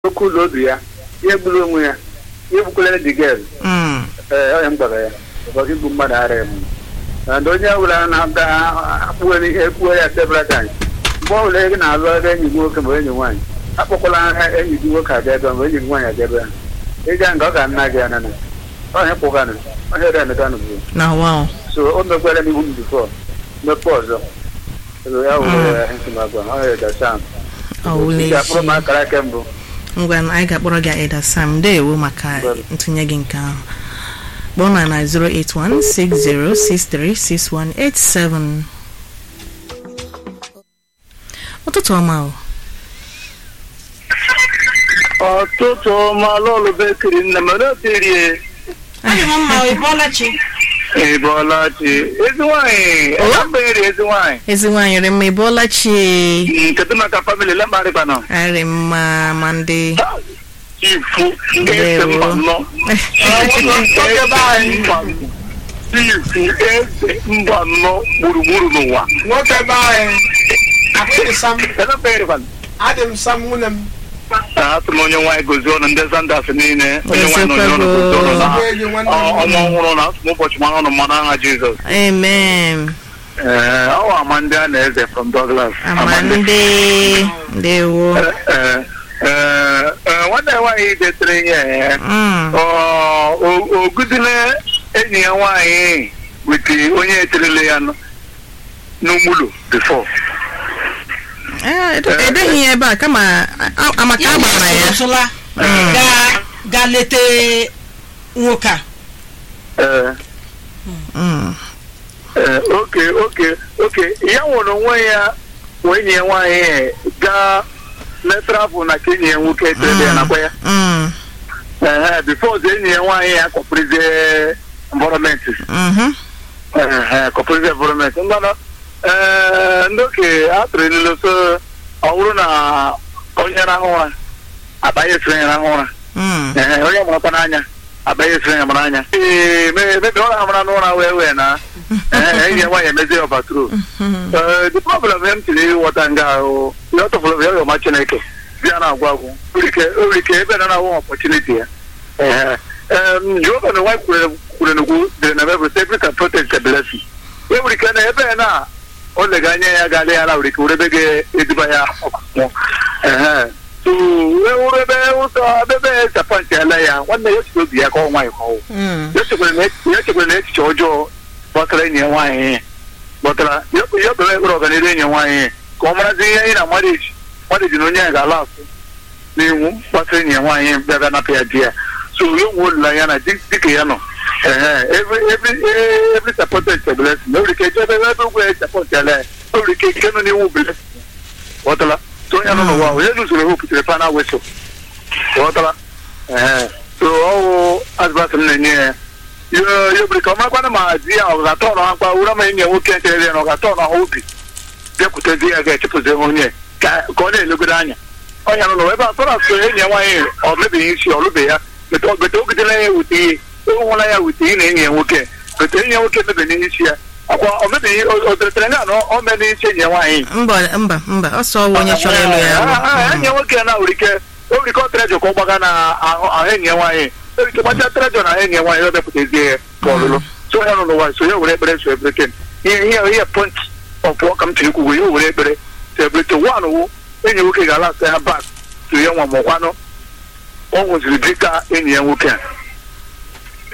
okwu ụlọ obi ya ihe gburu onwe ya ihe gbukwere dị gel Mm. ee onye m gwara ya ụbọchị igbu mmadụ ara m and onye ọbụla na-aga akpụwere ihe ekpuwe ya several times mgbe ọbụla gị na-alụ ebe enyi gị nwoke ma enyi nwaanyị akpọkwala ha enyi gị nwoke abịa ebe ma enyi gị nwaanyị abịa ebe ha ịga nga ọ ga nna gị anana onye kpụganụ onye remeganụ bụ na wow so o mekwere n'ihu m bifọ mepe ọzọ So ya were ya nsogbu onye dasa ọwụla akpụrụ m ezi akara aka mbụ ngwa anyị ga-akpọrọ gị Eda Sam ndeewo maka Well. ntụnye gị nke ahụ kpọọ na na 08160636187 ụtụtụ ọma o ọtụtụ malụlụ bekiri nne m oterie Adị m mma ị bọọla chi ị bọọla chi ezi nwaanyị Oh? elambere ezi nwaanyị ezi nwaanyị rị mma ị bọọla chi Mm, kedu maka famili lembarịbanọ arị mma ma ndị ifu ese Ndewo. mba nọ ifu eze mba nọ gburugburu n'ụwa nwoke be anyị abụghị sam elambere adị m sam nwunye m atụ m onye nwaanyị gozi ọnụ ndị zandas niile onye nwaanyị nọ Ezekwego. n'ọnụ gozi ọnụ na Ọ bụ enyi nwanne m. ọ- ọnwa ọhụrụ na asụ m ụbọchị mara ọnụ mmanụ aha jizọs amen ee ọ amandị a na-eze from douglas ama ndị ndewo Ee, ee, ee, nwanne ya nwaanyị detere ihe ee, Mm. ọ, o- oguzile enyi ya nwaanyị wete onye eterele ya nọ n'ugbulu bifo Eh, ede- edeghị ya ebe a kama a- a- amaka a gbara ya sụla Mm. ga ga leta nwoke a ee Mm. ee, oke oke oke ya nwere onwe ya wee enyi ya nwaanyị gaa letrafụ na ka enyi ya nwoke eterele ya nakwa ya Mm. ee bifo ọzọ enyi ya nwaanyị ya kọpụrụzie environment Mhm. kọpụrụzie environment mmanụ ee ndị oke a tụrụ ilu so ọ bụrụ na onye rahụ ụra abanye esiri ya rahụ ụra Mm. ee onye marakwa n'anya abanye esiri ya mara anya ee me- mebe ọ na-amara n'ụra wee wee na ee enyi ya nwaanyị emezie ọbatru Mhm. ee the problem m tiri ịghọta nga ahụ ya ọ tụfụrụ ya ọma chineke bịa na-agwa agwụ nwere ike ebe na na-awụ opportunity ya ee em, Jehova na nwa kwuru kwuru n'ugwu dịrị na Bible say every can protect a blessing e nwere ike na ebe na o lega anya ya ga-adị ya ala nwere ike were ebe ga-eduba ya ọkụkụ ee so e wuru ebe ụzọ ebe sapọntị ala ya nwanne ya echiri obi ya ka ọ nwaanyị ka ọwụ Mm. ya chekwara na- ya chekwara na echiche ọjọọ gbasara enyi ya nwaanyị gbọtara ya ya bere ekpere ọganihu enyi ya nwaanyị ka ọ marazi ihe anyị na marriage marriage na onye ya ga-ala asụ n'iwu gbasara enyi ya nwaanyị bịa bịa napụ ya di ya so ya nwe olileanya na di dịka ya nọ ehe every every eh, every supported is a blessing o nwere ike jebe ebe ugwu ya support ya lee o nwere ike ike nọ n'iwu blessing ghọtala so onye nọ n'ụwa onye lụzuru hope tere pana weso ghọtala ee so ọwụ advice m na-enye ya yo yo biri ka ọ marakwana ma di ya ọ ga-atọ ọnụ ha mkpa wura ma enyi ya nwoke nchere ya na ọ ga-atọ ọnụ ha obi bịakwute di ya ga-echepụzi onye ka ka ọ na-elegodo anya ọnya nọ n'ụwa ebe a tọrọ asụ enyi ya nwaanyị ọ mebeghị isi ọ lụbeghị ya bete bete ogidela ya wute ihe ịhụla ya wute ihe na enyi ya nwoke bete enyi ya nwoke mebeghị isi ya akwa ọ mebeghị o teretere ya na ọ mee n'isi enyi ya nwaanyị mba mba mba ọsọ ọwụ onye chọrọ ịlụ ya Ah, enyi ya nwoke na nwere ike o nwere ike ọ trejọ ka ọ gbaga na ahụ ahụ enyi ya nwaanyị o nwere ike gbacha trejọ na ahụ enyi ya nwaanyị ọ bịapụtazie ya ka ọlụlụ so ya nọ n'ụwa so ya were ekpere so ebreken ihe ihe ihe point ọpụọ ka m tiri kwugo ya were ekpere so ebreken wan wụ enyi ya nwoke ga-ala asa ya bak so ya nwa mụkwanụ ọ nwụziri dịka enyi ya nwoke a